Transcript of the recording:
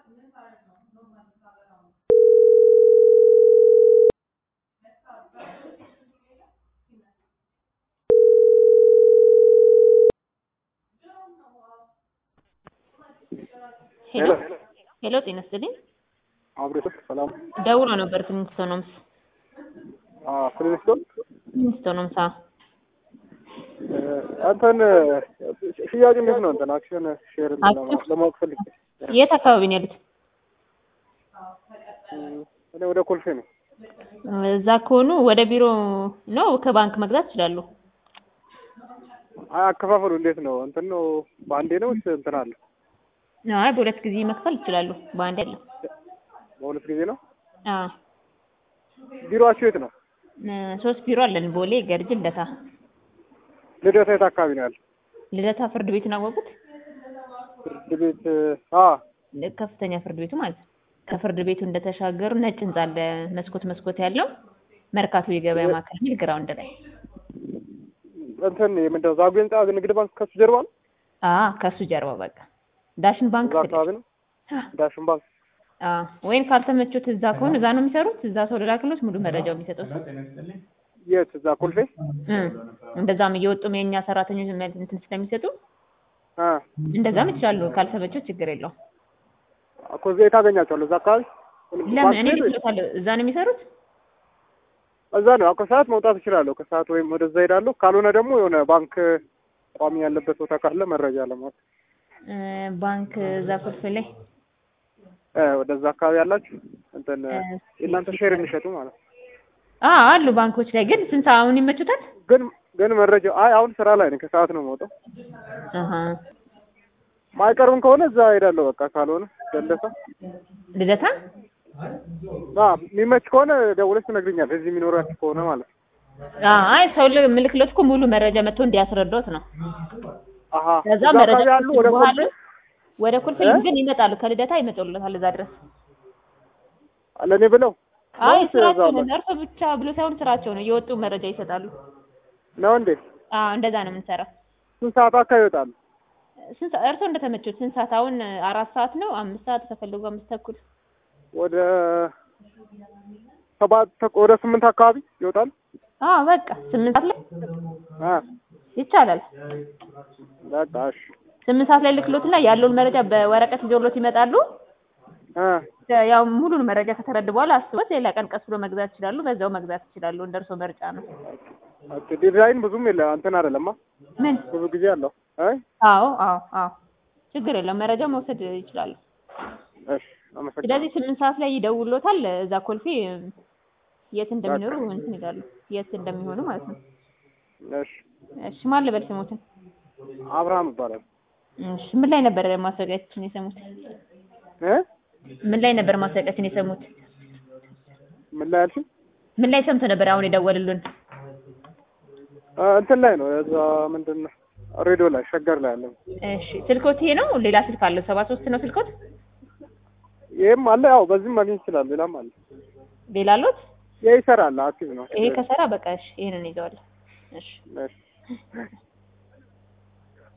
ሄሎ ሄሎ ጤና ይስጥልኝ። አብሬቶ ሰላም ደውሎ ነበር ፍሊንስቶንስ ፍሪስቶን ፍሊንስቶንስ አ አንተን ሽያጭ እንዴት ነው? እንትን አክሽን ሼር አክሽን? ለማወቅ ፈልጌ የት አካባቢ ነው ያሉት? እኔ ወደ ኮልፌ ነው። እዛ ከሆኑ ወደ ቢሮ ነው ከባንክ መግዛት ይችላሉ። አይ አከፋፈሉ እንዴት ነው? እንትን ነው በአንዴ ነው ወይስ እንትን አለ? አይ በሁለት ጊዜ መክፈል ይችላሉ። በአንድ አይደለም። በሁለት ጊዜ ነው። አዎ ቢሮአችሁ የት ነው? እ ሶስት ቢሮ አለን። ቦሌ፣ ገርጅ፣ ልደታ። ልደታ የት አካባቢ ነው ያለው? ልደታ ፍርድ ቤቱን አወቁት? ፍርድ ቤት አ ከፍተኛ ፍርድ ቤቱ ማለት ነው። ከፍርድ ቤቱ እንደተሻገሩ ነጭ ህንጻ አለ፣ መስኮት መስኮት ያለው መርካቶ የገበያ ማዕከል የሚል ግራውንድ ላይ። እንትን ምንድነው ዛጉ ህንጻ ንግድ ባንክ ከሱ ጀርባ ነው። አ ከሱ ጀርባ በቃ ዳሽን ባንክ እዛ አካባቢ ነው። ዳሽን ባንክ አ ወይም ካልተመቾት እዛ ከሆነ እዛ ነው የሚሰሩት። እዛ ሰው ልላክሎት ሙሉ መረጃው የሚሰጡት የት? እዛ ኮልፌ እ እንደዛም እየወጡም የኛ ሰራተኞች መልስ እንትን ስለሚሰጡ አ እንደዛም ይችላሉ። ካልተመቾት ችግር የለውም። እኮ እዛ የት አገኛቸዋለሁ? እዛ አካባቢ ለምን እኔ ባንክ ቤት? ልክሎታለሁ። እዛ ነው የሚሰሩት። እዛ ነው። አዎ ከሰዓት መውጣት እችላለሁ። ከሰዓት ወይም ወደዛ ሄዳለሁ። ካልሆነ ደግሞ የሆነ ባንክ ቋሚ ያለበት ቦታ ካለ መረጃ ለማወቅ እ ባንክ እዛ ኮልፌ ላይ እ ወደዛ አካባቢ ያላችሁ እንትን እ የእናንተ ሼር የሚሸጡ ማለት ነው። አ አሉ ባንኮች ላይ ግን ስንት አሁን ይመቹታል? ግን ግን መረጃው አይ አሁን ስራ ላይ ነኝ። ከሰዓት ነው የምወጣው። አሃ ማይቀርብም ከሆነ እዛ ሄዳለሁ። በቃ ካልሆነ ደለሳ ልደታ አ የሚመች ከሆነ ደውለሽ ትነግሪኛለሽ። እዚህ የሚኖራችሁ ከሆነ ማለት ነው። አ አይ ሰው ምልክሎት እኮ ሙሉ መረጃ መጥቶ እንዲያስረዳት ነው። አሀ ከዛ እዛ መረጃ አካባቢ ያሉ ወደ በኋላ ኮልፌ ወደ ኮልፌ እ? ግን ይመጣሉ። ከልደታ ይመጡልታል እዛ ድረስ። ለእኔ ብለው አይ ወይስ ስራቸው እዛው ነው። እርሶ ብቻ ብሎ ሳይሆን ስራቸው ነው። እየወጡ መረጃ ይሰጣሉ። ነው እንዴ? አዎ እንደዛ ነው የምንሰራው። ስንት ሰዓት አካባቢ ይወጣሉ? ስንት ሰ- እርሶ እንደተመቹት ስንት ሰዓት? አሁን አራት ሰዓት ነው። አምስት ሰዓት ከፈለጉ አምስት ተኩል ወደ ሰባት ተኩል ወደ ስምንት አካባቢ ይወጣሉ። አዎ በቃ ስምንት ሰዓት ላይ አ ይቻላል። በቃ እሺ ስምንት ሰዓት ላይ ልክሎትና ያለውን መረጃ በወረቀት ይዘውሎት ይመጣሉ። አ ያው ሙሉን መረጃ ከተረዱ በኋላ አስቦት ሌላ ቀን ቀስ ብሎ መግዛት ይችላሉ። በዛው መግዛት ይችላሉ። እንደ እርሶ ምርጫ ነው። ኦኬ ዲዛይን ብዙም የለ እንትን አይደለማ ምን? ብዙ ጊዜ አለው። አይ አዎ አዎ አዎ ችግር የለም። መረጃ መውሰድ ይችላሉ። እሺ አመሰግናለሁ። ስለዚህ ስምንት ሰዓት ላይ ይደውሎታል። እዛ ኮልፌ የት እንደሚኖሩ እንትን ይላሉ። የት እንደሚሆኑ ማለት ነው። እሺ እሺ ማን ልበል ስሙትን? አብርሃም ይባላል። እሺ ምን ላይ ነበር ማስታወቂያችን የሰሙት? እ ምን ላይ ነበር ማስታወቂያችን የሰሙት? ምን ላይ አልሽኝ? ምን ላይ ሰምቶ ነበር አሁን የደወሉልን? አ እንትን ላይ ነው እዛ ምንድን ነው ሬዲዮ ላይ ሸገር ላይ አለ። እሺ ስልኮት ይሄ ነው? ሌላ ስልክ አለው? ሰባ ሶስት ነው ስልኮት? ይሄም አለ ያው በዚህም ማግኘት ይችላል። ሌላም አለ። ሌላ አሉት? ይሄ ይሰራል። አክቲቭ ነው። ይሄ ከሰራ በቃ እሺ ይሄንን ይዘዋል። እሺ እሺ